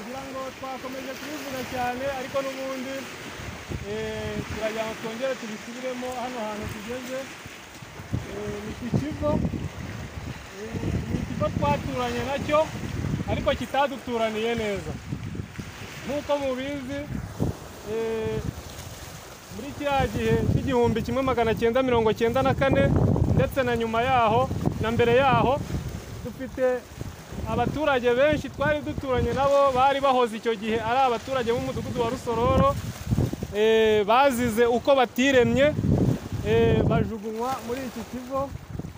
ngira ngo twakomeje kubivuga cyane ariko n'ubundi turagira ngo twongere tubisubiremo hano hantu tugeze ni ku kigo ni ikigo twaturanye nacyo ariko kitaduturaniye neza nk'uko mubizi muri kiriya gihe cy'igihumbi kimwe magana cyenda mirongo cyenda na kane ndetse na nyuma yaho na mbere yaho dufite abaturage benshi twari duturanye nabo bari bahoze icyo gihe ari abaturage b'umudugudu wa rusororo bazize uko batiremye bajugunywa muri iki kigo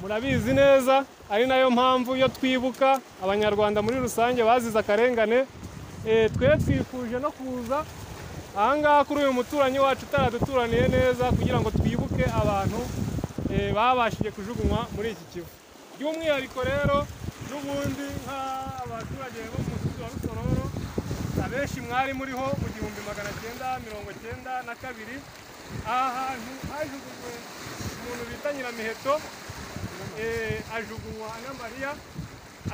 murabizi neza ari nayo mpamvu iyo twibuka abanyarwanda muri rusange bazize akarengane twe twifuje no kuza ahangaha kuri uyu muturanyi wacu utaraduturaniye neza kugira ngo twibuke abantu babashije kujugunywa muri iki kigo by'umwihariko rero n'ubundi nk'abaturage bo mu mudugudu wa rusororo abenshi mwari muriho mu gihumbi magana cyenda mirongo cyenda na kabiri aha hantu hajugunywe umuntu bita nyiramiheto ajugunywa na mariya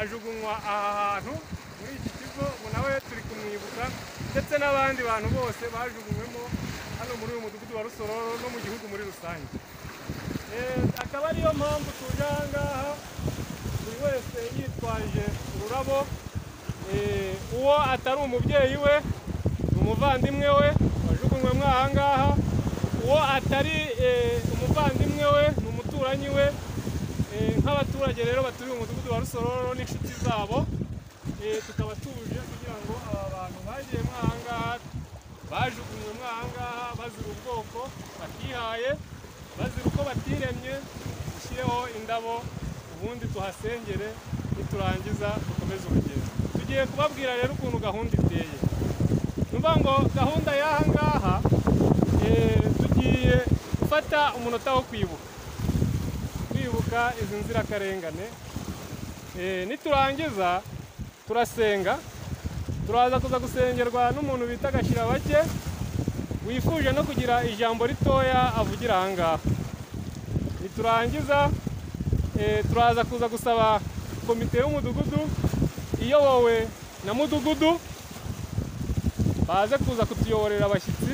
ajugunywa aha hantu muri iki kigo ubu nawe turi kumwibuka ndetse n'abandi bantu bose bajugunywemo hano muri uyu mudugudu wa rusororo no mu gihugu muri rusange akaba ariyo mpamvu tuje aha ngaha buri wese yitwaje ururabo uwo atari umubyeyi we umuvandimwe we wajugunywemo aha ngaha uwo atari umuvandimwe we ni umuturanyi we nk'abaturage rero baturiye umudugudu wa rusororo n'inshuti zabo tukaba tuje kugira ngo aba bantu bagiyemo aha ngaha bajugunywemo aha ngaha bazira ubwoko bakihaye bazira uko batiremye dushyireho indabo ubundi tuhasengere niturangiza dukomeze urugendo tugiye kubabwira rero ukuntu gahunda iteye ni ukuvuga ngo gahunda y'aha ngaha tugiye gufata umunota wo kwibuka twibuka izi nzirakarengane niturangiza turasenga turaza kuza gusengerwa n'umuntu bita gashirabake wifuje no kugira ijambo ritoya avugira aha ngaha niturangiza turaza kuza gusaba komite y'umudugudu iyobowe na mudugudu baze kuza kutuyoborera abashyitsi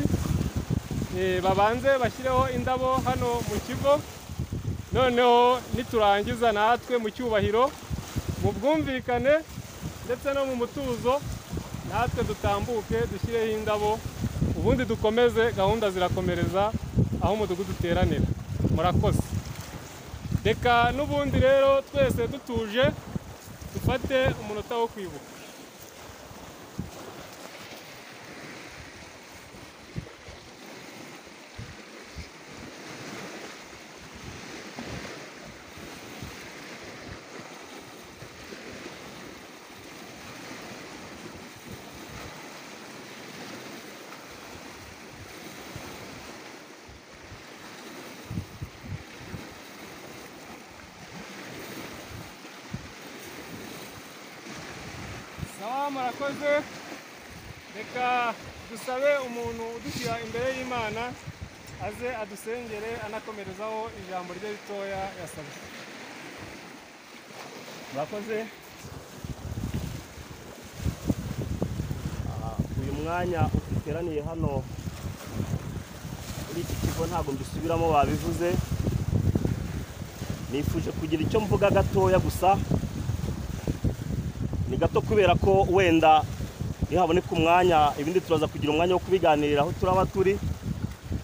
babanze bashyireho indabo hano mu kigo noneho niturangiza natwe mu cyubahiro mu bwumvikane ndetse no mu mutuzo natwe dutambuke dushyireho indabo ubundi dukomeze gahunda zirakomereza aho umudugudu uteranira murakoze reka n'ubundi rero twese dutuje dufate umunota wo kwibuka mwakoze reka dusabe umuntu udushyira imbere y'imana aze adusengere anakomerezaho ijambo rye ritoya yasabye mwakoze Ah, uyu mwanya uteraniye hano muri iki kigo ntabwo mbisubiramo babivuze nifuje kugira icyo mvuga gatoya gusa ni gato kubera ko wenda nihaboneka umwanya ibindi turaza kugira umwanya wo kubiganiriraho turaba turi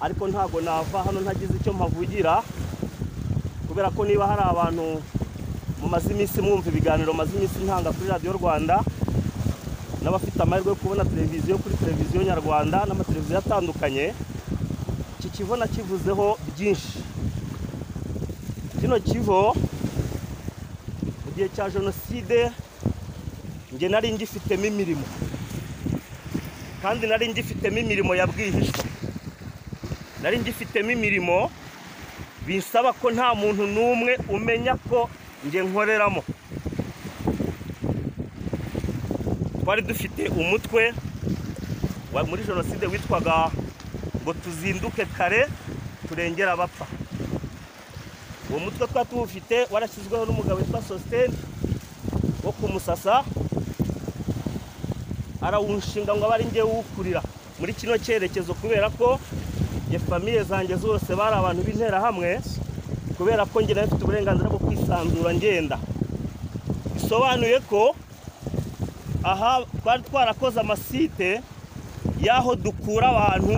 ariko ntabwo nava hano ntagize icyo mpavugira kubera ko niba hari abantu mumaze iminsi mwumva ibiganiro maze iminsi ntanga kuri radiyo rwanda n'abafite amahirwe yo kubona televiziyo kuri televiziyo nyarwanda n'amateleviziyo atandukanye iki kivo nakivuzeho byinshi kino kivo mu gihe cya jenoside njye nari ngifitemo imirimo kandi nari ngifitemo imirimo ya bwihishwa nari ngifitemo imirimo bisaba ko nta muntu n'umwe umenya ko njye nkoreramo twari dufite umutwe wa- muri jenoside witwaga ngo tuzinduke kare turengere abapfa uwo mutwe twari tuwufite warashyizweho n'umugabo witwa sositeni wo kumusasa arawunshinga ngo abe ari njye wukurira muri kino cyerekezo kubera ko njye famiye zanjye zose bari abantu b'interahamwe kubera ko njye nawe mfite uburenganzira bwo kwisanzura ngenda bisobanuye ko aha twari twarakoze amasite y'aho dukura abantu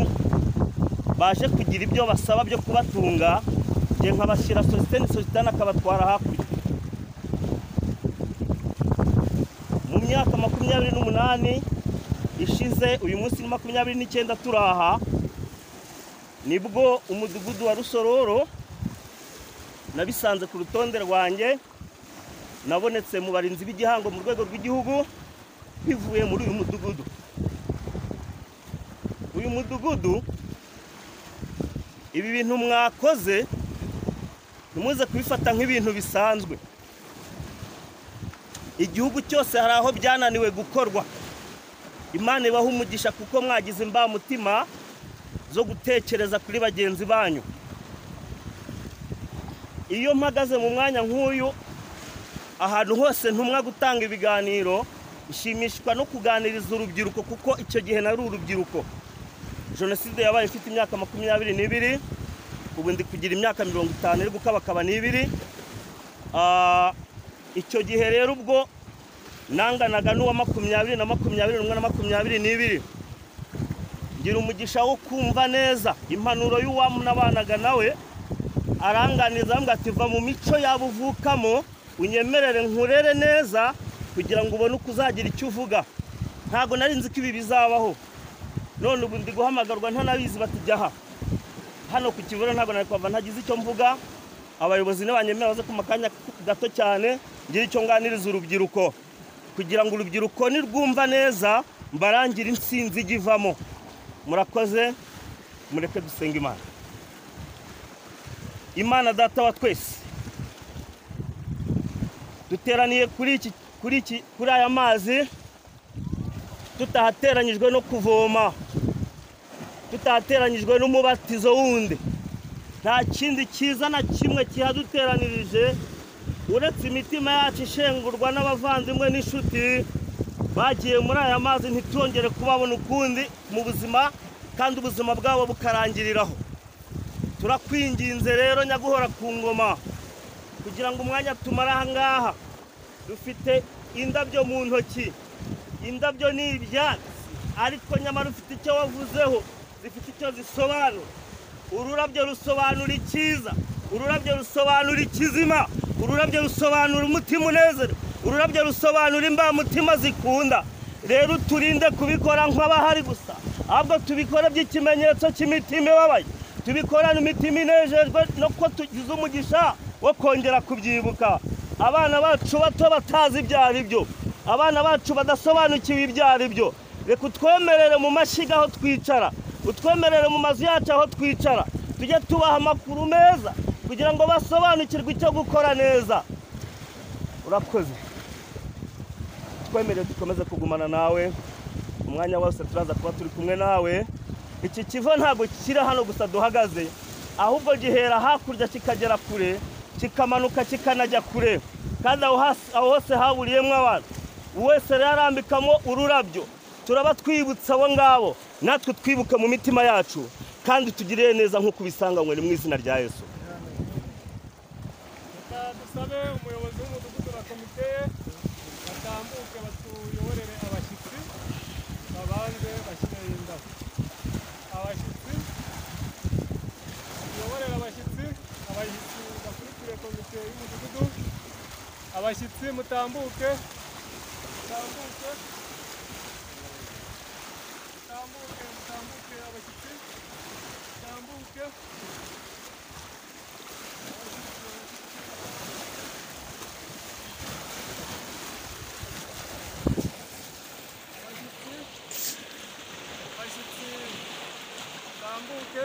baje kugira ibyo basaba byo kubatunga njye nkabashyira sositani sositani akabatwara hakurya mu myaka makumyabiri n'umunani ishize uyu munsi ni makumyabiri n'icyenda turi aha nibwo umudugudu wa rusororo nabisanze ku rutonde rwanjye nabonetse mu barinzi b'igihango mu rwego rw'igihugu bivuye muri uyu mudugudu uyu mudugudu ibi bintu mwakoze ntimuze kubifata nk'ibintu bisanzwe igihugu cyose hari aho byananiwe gukorwa imana ibaha umugisha kuko mwagize imbamutima zo gutekereza kuri bagenzi banyu iyo mpagaze mu mwanya nk'uyu ahantu hose ntumwa gutanga ibiganiro nshimishwa no kuganiriza urubyiruko kuko icyo gihe nari urubyiruko jenoside yabaye ifite imyaka makumyabiri n'ibiri ubu ndi kugira imyaka mirongo itanu iri gukabakaba n'ibiri Ah, icyo gihe rero ubwo nanganaga n'uwa makumyabiri na makumyabiri n'umwe na makumyabiri n'ibiri ngira umugisha wo kumva neza impanuro y'uwamunabanaga nawe aranganiza avuga ati va mu mico yaba uvukamo unyemerere nkurere neza kugira ngo ubone uko uzagira icyo uvuga ntabwo nari nzi ko ibi bizabaho none ubu ndi guhamagarwa ntanabizi bati jya aha hano ku kibuno ntabwo nari kuhava ntagize icyo mvuga abayobozi ntibanyemerera baze ku makanya gato cyane ngira icyo nganiriza urubyiruko kugira ngo urubyiruko nirwumva neza mbarangire insinzi ijya ivamo murakoze mureke dusenga imana imana data wa twese duteraniye kuri iki kuri iki kuri aya mazi tutahateranyijwe no kuvoma tutahateranyijwe n'umubatizo wundi nta kindi cyiza na kimwe kihaduteranirije uretse imitima yacu ishengurwa n'abavandimwe n'inshuti bagiye muri aya mazi ntitwongere kubabona ukundi mu buzima kandi ubuzima bwabo bukarangiriraho turakwinginze rero nyaguhora ku ngoma kugira ngo umwanya tumara aha ngaha dufite indabyo mu ntoki indabyo ni ibyatsi ariko nyamara ufite icyo wavuzeho zifite icyo zisobanura ururabyo rusobanura icyiza ururabyo rusobanura ikizima ururabyo rusobanura umutima unezero ururabyo rusobanura imbamutima zikunda rero turinde kubikora nk'abahari gusa ahubwo tubikore by'ikimenyetso cy'imitima ibabaye tubikorane imitima inejejwe no ko tugize umugisha wo kongera kubyibuka abana bacu bato batazi ibyo ari byo abana bacu badasobanukiwe ibyo ari byo reka utwemerere mu mashyiga aho twicara utwemerere mu mazu yacu aho twicara tujye tubaha amakuru meza kugira ngo basobanukirwe icyo gukora neza urakoze twakwemereye dukomeze kugumana nawe umwanya wose turaza kuba turi kumwe nawe iki kiva ntabwo kiri hano gusa duhagaze ahubwo gihera hakurya kikagera kure kikamanuka kikanajya kure kandi aho hasi- aho hose haburiyemo abantu wese rero arambikamo ururabyo turaba twibutsa abo ngabo natwe twibuke mu mitima yacu kandi tugirire neza nk'uko ubisanganywe ni mu izina rya yesu reka dusabe umuyobozi w'umudugudu na komite ye batambuke batuyoborere abashyitsi babanze bashyire indabo abashyitsi tuyoborere abashyitsi abashyitsi bakurikiye komite y'umudugudu abashyitsi mutambuke mutambuke mutambuke mutambuke abashyitsi mutambuke abashyitsi mutambuke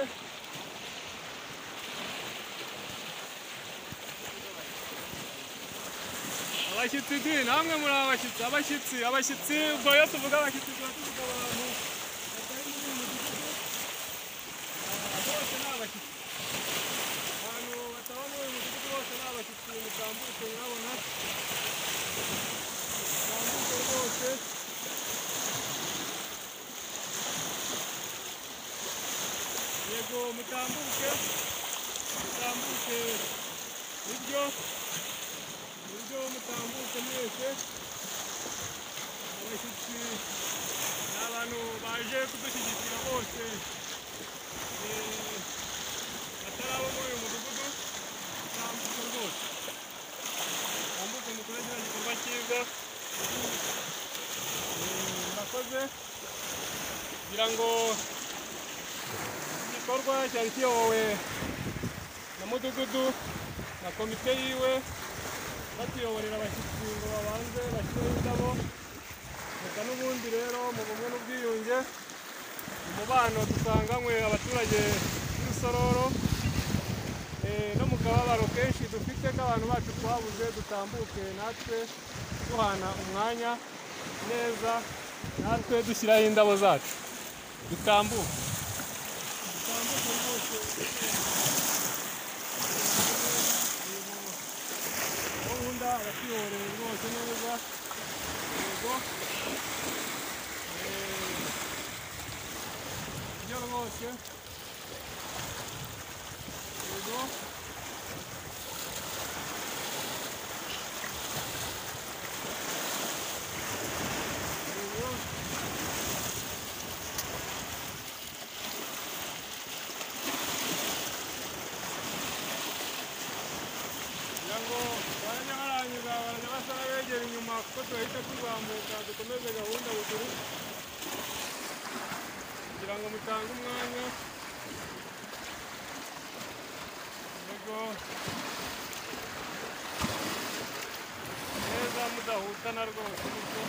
abashyitsi di namwe muri abashyitsi abashyitsi abashyitsi ubwo iyo tuvuga abashyitsi tuba tuvuga abantu batari muri uyu mudugudu Ah, bose ni abashyitsi abantu bataba muri uyu mudugudu bose ni abashyitsi mutambuke murabona mutambuke rwose yego mutambuke mutambuke ibyo ibyo mutambuke mwese abashyitsi ni abantu baje kudushyigikira bose Eh, batari abo muri uyu mudugudu mutambuke rwose mutambuke mukore kino gikorwa cyiza Eh, murakoze kugira ngo igikorwa cyari kiyobowe na mudugudu na komite yiwe batuyoborera abashyitsi ngo babanze bashyireho indabo reka n'ubundi rero mu bumwe n'ubwiyunge umubano dusanganywe abaturage b'irusororo eh, no mu kababaro kenshi dufite k'abantu bacu twabuze dutambuke natwe duhana umwanya neza natwe dushyiraho indabo zacu dutambuke gahunda abatuyoboreye rwose neza yego ibyo rwose yego yego kugira ngo barajya barangiza barajya basa n'abegera inyuma kuko turahita tuzamuka dukomeze gahunda buguru kugira ngo mutange umwanya yego neza mudahutana rwose gutyo